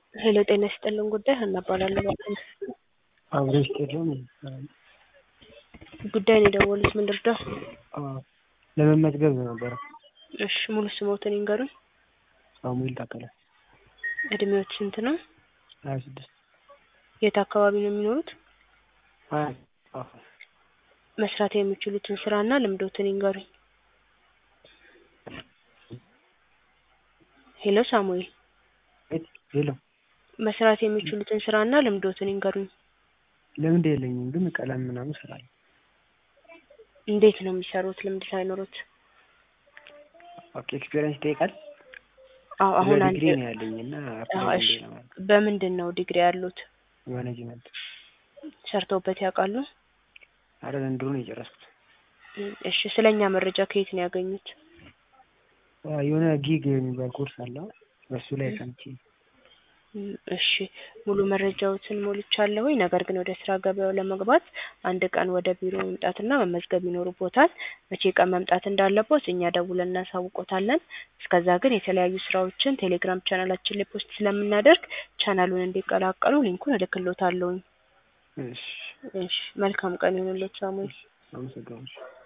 ሄሎ ጤና ይስጥልን ጉዳይ ሀና እባላለሁ ማለት ነው። አብሮ ይስጥልን። ጉዳይን የደወሉት ምን ልርዳው? ለመመዝገብ ነበረ። እሺ ሙሉ ስሞትን ይንገሩኝ። ሳሙኤል ታከለ እድሜዎት ስንት ነው? ሀያ ስድስት የት አካባቢ ነው የሚኖሩት? ሀያ መስራት የሚችሉትን ስራና ልምዶትን ይንገሩኝ። ሄሎ ሳሙኤል ሄሎ መስራት የሚችሉትን ስራና ልምዶትን ይንገሩኝ። ልምድ የለኝም ግን ቀለም ምናምን እሰራለሁ። እንዴት ነው የሚሰሩት ልምድ ሳይኖሩት? ኦኬ ኤክስፔሪየንስ ይጠይቃል። አዎ አሁን አንድ ዲግሪ ነው ያለኝ እና አዎ፣ እሺ በምንድን ነው ዲግሪ ያሉት? ማኔጅመንት ሰርተውበት ያውቃሉ? አረ ዘንድሮ ነው የጨረስኩት። እሺ ስለኛ መረጃ ከየት ነው ያገኙት? የሆነ ጊግ የሚባል ኮርስ አለ በሱ ላይ ሰምቼ እሺ ሙሉ መረጃዎትን ሞልቻለሁኝ። ነገር ግን ወደ ስራ ገበያው ለመግባት አንድ ቀን ወደ ቢሮ መምጣትና መመዝገብ ይኖርቦታል። መቼ ቀን መምጣት እንዳለቦት እኛ ደውለን እናሳውቆታለን። እስከዛ ግን የተለያዩ ስራዎችን ቴሌግራም ቻናላችን ላይ ፖስት ስለምናደርግ ቻናሉን እንዲቀላቀሉ ሊንኩን እልክሎታለሁኝ። እሺ እሺ መልካም ቀን ይሁንልዎት ሳሙኤል። አመሰግናለሁ።